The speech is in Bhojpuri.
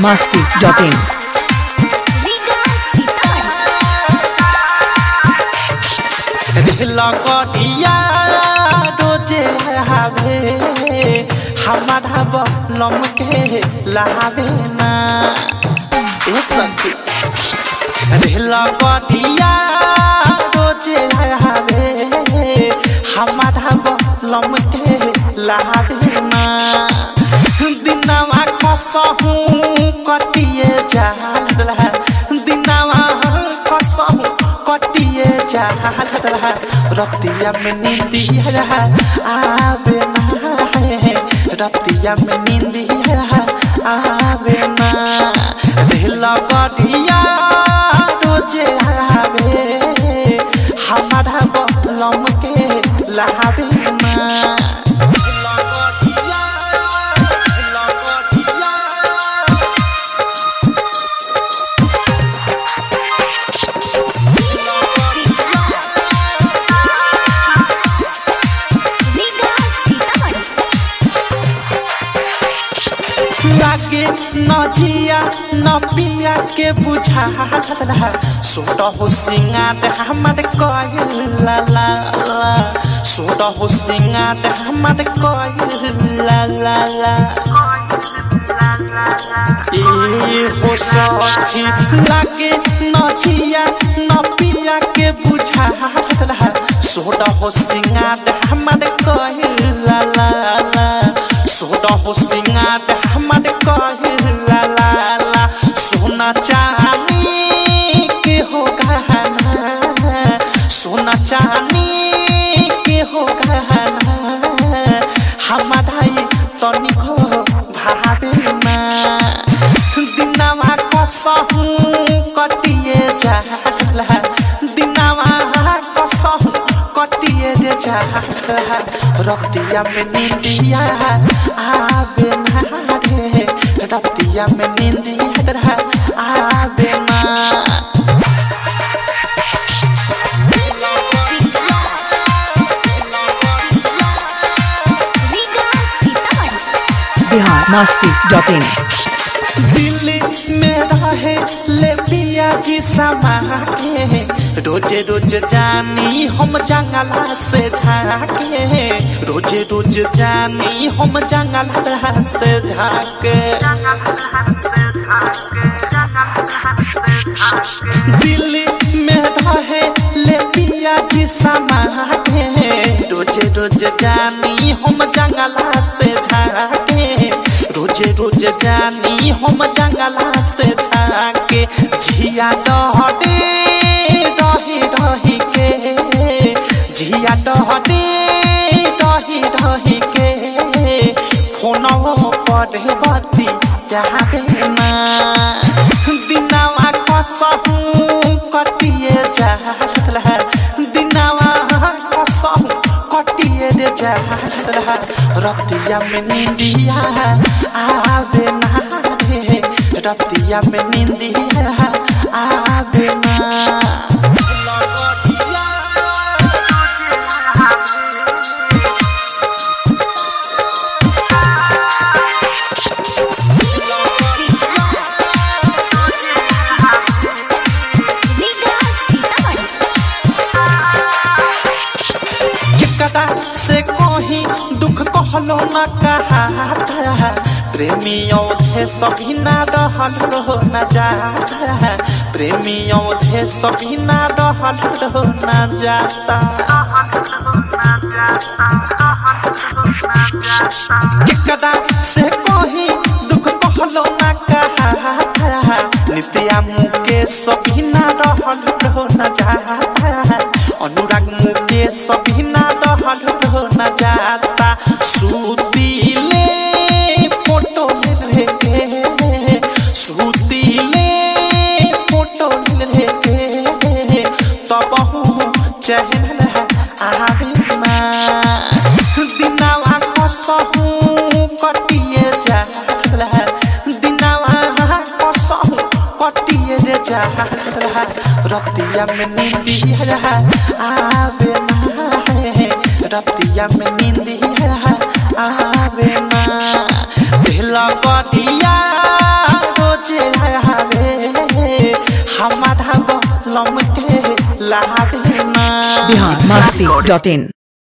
masti.in लगड़िया रोजे हावे हमारा बलम के लावे ना ए सखी रे लगड़िया रोजे हावे हमारा बलम के लावे ना दिनवा कसहू कटिए जाला दिनवा कसहू कटिए जाला रतिया में नींदिया आवे ना है रतिया में नींदिया आवे ना रे लगड़िया रोजे आवे हमारा बलम के लावे ना लगड़िया लगड़िया लागे नजिया नपिया के बुझा सोट हो सिंगात हमर कइल ला ला ला सोट हो सिंगात हमर कइल ला ला ला ए हो सखी लागे नजिया नपिया के बुझा सोट हो सिंगात हमर कइल ला ला ला सोट हो सिंगात हमर कइल ला ला ला सोना चांदी के हो गहना सोना चांदी के हो गहना हमारा ई तनिको भावे ना दिनवा कसहू कटिए जाला दिनवा कसहू कटिए जे जाला रतिया में नींदिया आवे ना रे रतिया में नींदिया आवे ना Bihar masti.in दिल्ली में रहे ले पिया जी समा के रोज रोज जानी हम जंगला से झाके रोज रोज जानी हम जंगला से झाके दिल्ली में रहे ले पिया जी समा के रोज रोज जानी हम जंगला से झाके रोज रोज जानी हम जंगला से झाके झिया डहटे रही रही के झिया डहटे रही रही के फोनवो पर बती जाबे ना दिनवा कसहू कटिए जाला दिनवा कसहू कटिए रे जाला रतिया में नींदिया आवे ना रे रतिया में नींदिया आवे ना केकरा से कहीं दुख कहलो न कहा प्रेमी औधे सभी ना रहल रहो न जाता प्रेमी औधे सभी ना रहल रहो न जाता केकरा से कहीं दुख कहलो न कहा नित्या मुके सभी ना रहल रहो न जाता अनुराग मुके सभी ना रहल रहो न जाता सुतीले फोटो ले के सुतीले फोटो ले के तब चहल आवे ना दिनवा कसहू कटिए जाला दिनवा कसहू कटिए रे जाला रतिया में नींदिया आवे ना है रतिया में नींदिया आवे ना दिल कटिया रोज हमारा बलम के लागे ना बिहार मस्ती डॉट इन